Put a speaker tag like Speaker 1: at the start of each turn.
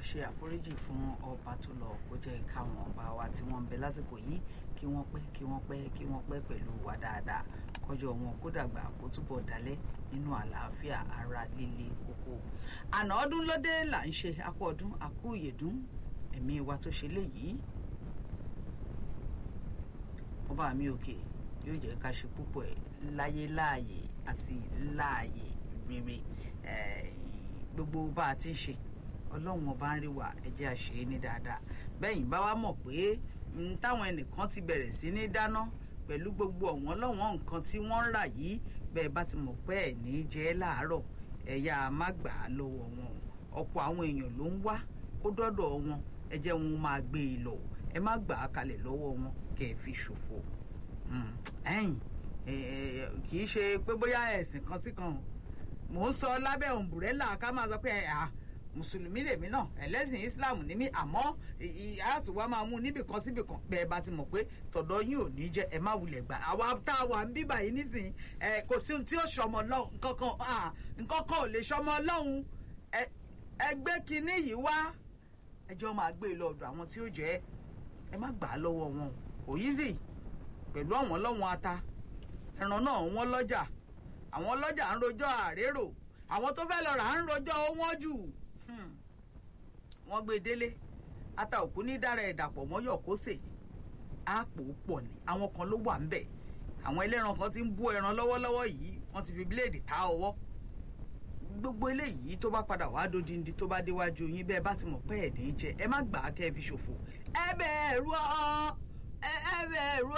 Speaker 1: ṣe àforíjì fún ọba tó lọ kó jẹ́ káwọn ọba wa tí wọ́n ń bẹ lásìkò yìí kí wọ́n pẹ́ kí wọ́n pẹ́ kí wọ́n pẹ́ pẹ̀lú wa dáadáa kọjọ wọn kó dàgbà kó túbọ̀ dalẹ̀ nínú àlàáfíà ara líle kókó. àná ọdún lóde là ń ṣe akú ọdún akú ìyèdún ẹ̀mí wa tó ṣe léyìí ọba mi òkè yóò jẹ́ ká ṣe púpọ̀ ẹ̀ láyé láàyè àti láàyè rere gbogbo bá a ti ń ṣe ọlọ́run ọba ń rí wa ẹ jẹ́ a ṣe é ní dáadáa bẹ́yìn bá wa mọ̀ pé táwọn ẹnìkan ti bẹ̀rẹ̀ sí ní dáná pẹ̀lú gbogbo ọ̀wọ́n lọ́wọ́n nǹkan tí wọ́n ń rà yìí bẹ́ẹ̀ bá ti mọ̀ pé ẹ̀ ní jẹ́ láàárọ̀ ẹ̀yà má gbà á lọ́wọ́ wọn ọ̀pọ̀ àwọn èèyàn ló ń wá kó dọ́dọ̀ wọn ẹ jẹ́ wọn máa gbé e lọ ẹ má gbà á kalẹ̀ lọ́wọ́ wọn kẹ́ ẹ fi ṣòfò ẹ̀yìn kì í ṣe pé bóyá ẹ̀sìn kan sí kan mò ń sọ lábẹ́ òǹbùrẹ́là ká máa sọ pé ẹ̀ mùsùlùmí lèmi náà ẹlẹ́sìn islam ní mí àmọ́ àtúwá máa mú níbì kan síbì kan bẹ́ẹ̀ bá ti mọ̀ pé tọ̀dọ̀ yín ò ní jẹ́ ẹ má wulẹ̀ gbà àwa tá a wà ń bí báyìí nísìnyí ẹ kò sí ohun tí ó ṣọmọ lọ́hùn nǹkan nǹkan kan ò lè ṣọmọ lọ́hùn ẹgbẹ́ kínní yìí wá ẹjọ́ máa gbé e lọ́dọ̀ àwọn tí ó jẹ́ ẹ má gbà á lọ́wọ́ wọn òyìnbí pẹ̀lú àwọn lọ́wọ́n ata ẹran náà wọ́n lọ́jà àwọn lọ́jà ń rojọ́ àrérò àwọn tó fẹ́ lọ rà ń rojọ́ wọ́n jù wọ́n gbé délé ata òkú ní dára ẹ̀dàpọ̀ mọ́yọ̀ kó sè àpò pọ̀ ní àwọn kan ló wà ń bẹ̀ àwọn ẹlẹ́ran kan ti ń bú ẹran lọ́wọ́lọ́wọ́ yìí wọ́n ti fi bíléèdì ta ọwọ́ gbogbo eléyìí tó bá padà wá dodindi tó bá déwájú yín bẹ́ẹ̀ bá ti mọ̀ pé ẹ̀ ní jẹ ẹ má gbà á kẹ́ ẹ fi ṣòfò ẹ bẹ̀rù ọ ẹ bẹ̀rù